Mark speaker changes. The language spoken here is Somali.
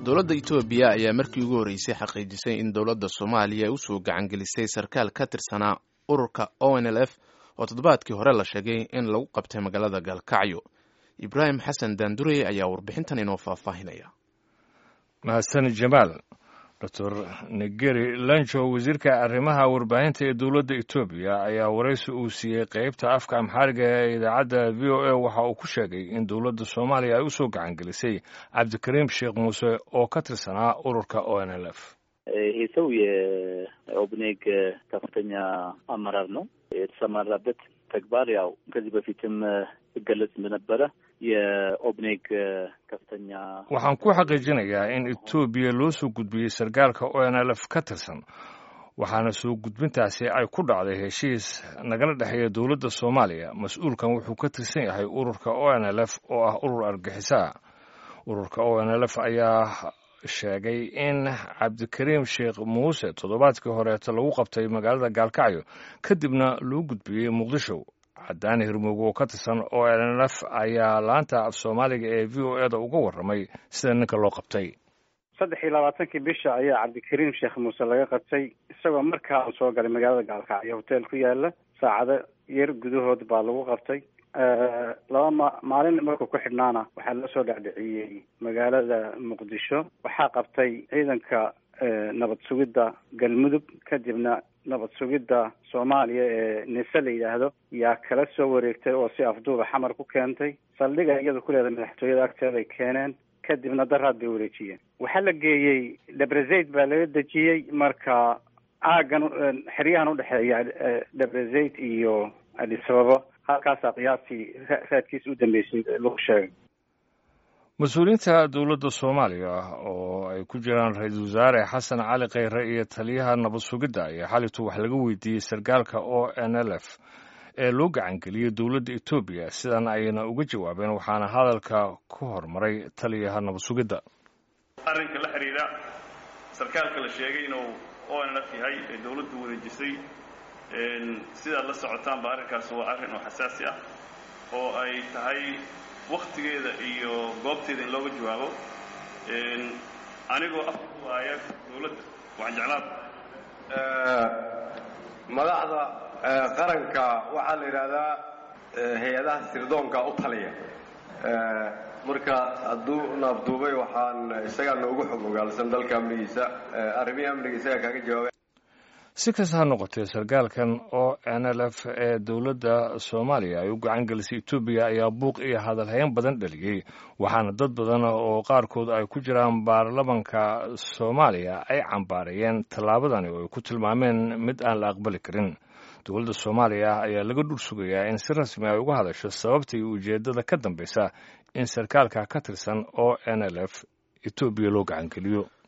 Speaker 1: dowladda etoobiya ayaa markii ugu horreysay xaqiijisay in dowladda soomaaliya ay usoo gacangelisay sarkaal ka tirsanaa ururka o n l f oo toddobaadkii hore la sheegay in lagu qabtay magaalada gaalkacyo ibraahim xasan daandurey ayaa warbixintan inoo faahfaahinaya
Speaker 2: mahadsan jamaal doctor negeri lanjo wasiirka arrimaha warbaahinta ee dowladda etoobiya ayaa waraysi uu siiyey qeybta afka amxaariga ee idaacadda v o a waxa uu ku sheegay in dowladda soomaaliya ay usoo gacangelisay cabdikariim sheekh muuse oo ka tirsanaa ururka o n l f
Speaker 3: ይሄ ሰው የኦብኔግ ከፍተኛ አመራር ነው። የተሰማራበት ተግባር ያው ከዚህ በፊትም ይገለጽ እንደነበረ የኦብኔግ ከፍተኛ
Speaker 2: waxaan ku xaqiijinayaa in etoobiya loo soo gudbiyey sarkaalka o n l f ka tirsan waxaana soo gudbintaasi ay ku dhacday heshiis nagala dhexeeya dowladda soomaaliya mas-uulkan wuxuu ka tirsan yahay ururka o n l f oo ah urur argixisa ururka o n l f ayaa sheegay in cabdikariim sheekh muuse toddobaadkii horeeta lagu qabtay magaalada gaalkacyo kadibna loo gudbiyey muqdisho cadaani hirmooge oo ka tirsan o n f ayaa laanta af soomaaliga ee v o eda uga warramay sida ninka loo qabtay
Speaker 4: saddex iyo labaatankii bisha ayaa cabdikariim sheekh muuse laga qabtay isagoo markaa uu soo galay magaalada gaalkacyo hotel ku yaala saacado yar gudahood baa lagu qabtay laba ma maalin markuu ku xidhnaana waxaa loo soo dhacdhiciyey magaalada muqdisho waxaa qabtay ciidanka nabad sugidda galmudug kadibna nabad sugidda soomaaliya ee nise la yidhaahdo yaa kala soo wareegtay oo si afduuba xamar ku keentay saldhiga iyada ku leedahay madaxtooyada agteeday keeneen kadibna daraad bay wareejiyeen waxaa la geeyey debrezaid baa laga dejiyey marka aagan xeryahan udhexeeya debrezaid iyo adisababo halkaasaa qiyaastii raadkiisa u dambeysay lagu sheegay
Speaker 2: mas-uuliyiinta dowladda soomaaliya oo ay ku jiraan ra-iisul wasaare xasan cali kheyre iyo taliyaha nabad sugidda ayaa xalitu wax laga weydiiyey sarkaalka o n l f ee loo gacangeliyey dowladda etoobiya sidan ayna uga jawaabeen waxaana hadalka ku hormaray taliyaha nabad sugidda
Speaker 5: arrinka la xidhiidha sarkaalka la sheegay inuu o n l f yahay ee dowladdu wareejisay sidaad la socotaanba arrinkaas waa arrin oo xasaasi ah oo ay tahay waktigeeda iyo goobteeda in looga jawaabo anigoo afka ku haaya dowladda waxaan jeclaan
Speaker 6: madaxda qaranka waxaa la yidhaahdaa hay-adaha sirdoonka u taliya marka hadduu naafduubay waxaan isagaa noogu xog ogaalsan dalka amnigiisa arrimihii amniga isagaa kaaga jawaabay
Speaker 2: si kasta ha noqotee sarkaalkan o n l f ee dowladda soomaaliya ay u gacan gelisay etoobiya ayaa buuq iyo hadalhayn badan dhaliyey waxaana dad badan oo qaarkood ay ku jiraan baarlamanka soomaaliya ay cambaarayeen tallaabadani oo ay ku tilmaameen mid aan la aqbali karin dowladda soomaaliya ayaa laga dhul sugayaa in si rasmi ay uga hadasho sababta iyo ujeeddada ka dambaysa in sarkaalka ka tirsan o n l f etoobiya loo gacan geliyo